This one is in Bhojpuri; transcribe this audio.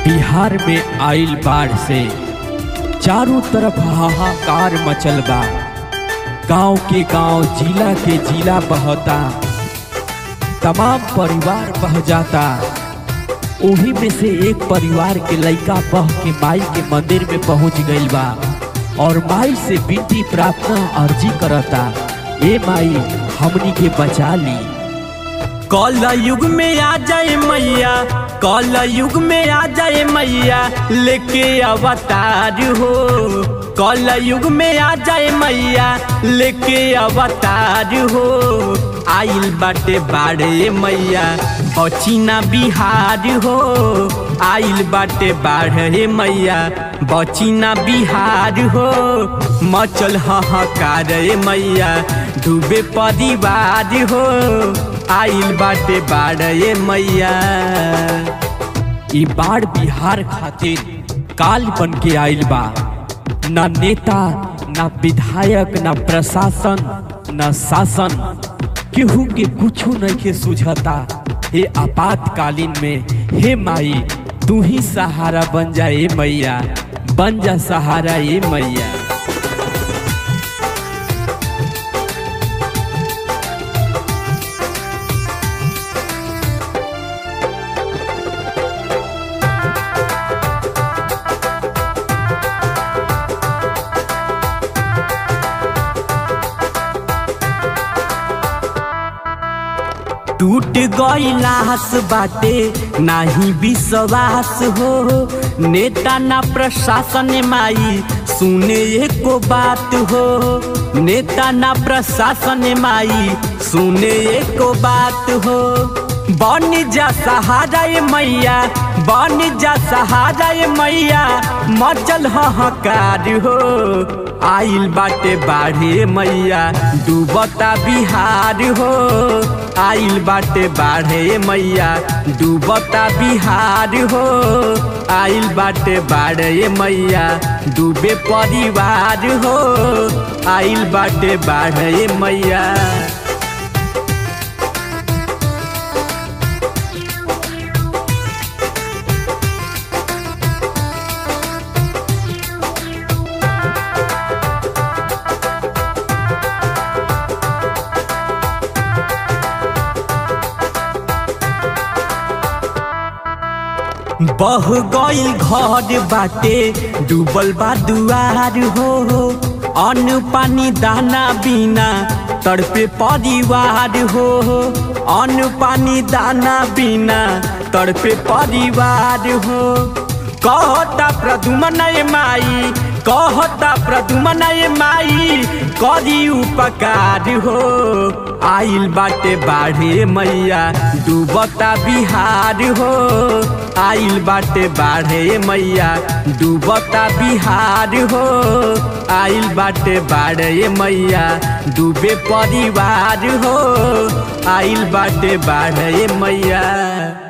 बिहार में आइल बाढ़ से चारों तरफ हाहाकार मचल बा गांव के गांव जिला के जिला बहता तमाम परिवार बह जाता ओही में से एक परिवार के लइका बह के माई के मंदिर में पहुंच गइल बा और माई से विनती प्रार्थना अर्जी करता ए माई हमनी के बचा ली कल युग में आ जाए मैया कल युग में आ जाए मैया लेके अवतार हो कल युग में आ जाए मैया लेके अवतार हो आइल बाटे बाड़े मैया बचिना बिहार हो आइल बाटे बाढ़े मैया बचिना बिहार हो मचल हाहाकार मैया डूबे परिवार हो आइल बाटे बाड़े मैया ई बाढ़ बिहार खातिर काल बन के आइल बा ना नेता ना विधायक ना प्रशासन ना शासन केहू के कुछो नहीं के सुझता हे आपातकालीन में हे माई तू ही सहारा बन जा ए मैया बन जा सहारा ए मैया टूट गईलास बाटे नाही विश्वास हो नेता ना प्रशासन माई सुने एको बात हो नेता ना प्रशासन माई सुने एको बात हो बन जा सहारा ए मैया बन जा सहारा ए मैया मचल हकार हो आइल बाटे बाढ़े मैया डूबता बिहार हो आइल बाटे बाढ़े मैया डूबता बिहार हो आइल बाटे बाढ़े मैया डूबे परिवार हो आइल बाटे बाढ़े मैया बह गईल घर बाटे डूबल बा दुआर हो अन्न पानी दाना बिना तड़पे परिवार हो अन्न पानी दाना बिना तड़पे परिवार हो कहता प्रदुमन माई कहता प्रदुमन माई करी उपकार हो आइल बाटे बाढ़े मैया डूबता बिहार हो आइल बाटे बाढ़े मैया डूबता बिहार हो आइल बाटे बाढ़े मैया डूबे परिवार हो आइल बाटे बाढ़े मैया